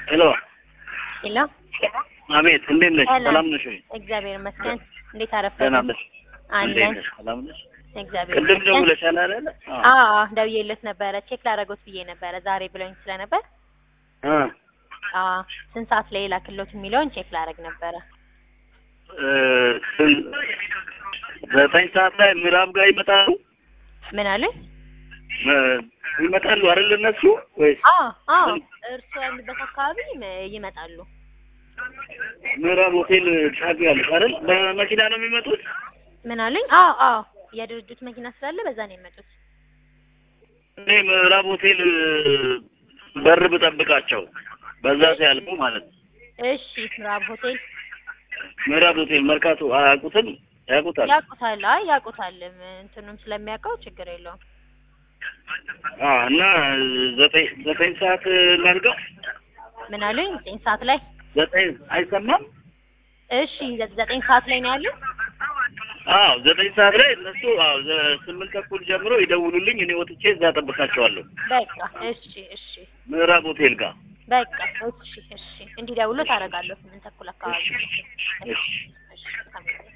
ሄሎ ሄሎ አቤት፣ እንዴት ነሽ? ሰላም። ሰላም ነሽ ወይ? እግዚአብሔር ይመስገን። እንዴት አረፈ? ደህና ነሽ? እንዴት አለን። ነሽ? ሰላም ነሽ? እግዚአብሔር ቅድም ይመስገን። ደውለሻል አይደለ? አዎ ደውዬለት ነበረ። ቼክ ላደርገውት ብዬ ነበረ ዛሬ ብለውኝ ስለነበር አ አዎ ስንት ሰዓት ላይ ላክሎት የሚለውን ቼክ ላደርግ ነበረ። እ ዘጠኝ ሰዓት ላይ ምዕራብ ጋር ይመጣሉ ምን አሉኝ? እ ይመጣሉ አይደል እነሱ ወይስ አዎ አዎ እርሱ ያሉበት አካባቢ ይመ- ይመጣሉ። ምዕራብ ሆቴል ጫፍ ያለሽ አይደል? በመኪና ነው የሚመጡት? ምን አሉኝ? አዎ አዎ የድርጅቱ መኪና ስላለ በዛ ነው የመጡት። እኔ ምዕራብ ሆቴል በር ብጠብቃቸው በዛ ሲያልፉ ማለት ነው። እሺ ምዕራብ ሆቴል ምዕራብ ሆቴል መርካቶ አያውቁትም? ያውቁታል? ያውቁታል። አይ ያውቁታል። እንትኑም ስለሚያውቀው ችግር የለውም። አ እና ዘጠኝ ዘጠኝ ሰዓት ላድርገው? ምን አሉኝ? ዘጠኝ ሰዓት ላይ ዘጠኝ አይሰማም? እሺ ዘ- ዘጠኝ ሰዓት ላይ ነው ያሉት። አዎ ዘጠኝ ሰዓት ላይ እነሱ አዎ ዘ- ስምንት ተኩል ጀምሮ ይደውሉልኝ። እኔ ወጥቼ እዛ ጠብቃቸዋለሁ በቃ እሺ እሺ ምዕራብ ሆቴል ጋር። በቃ እሺ እሺ እንዲደውሉ ታደርጋለሁ ስምንት ተኩል አካባቢ እሺ እሺ እሺ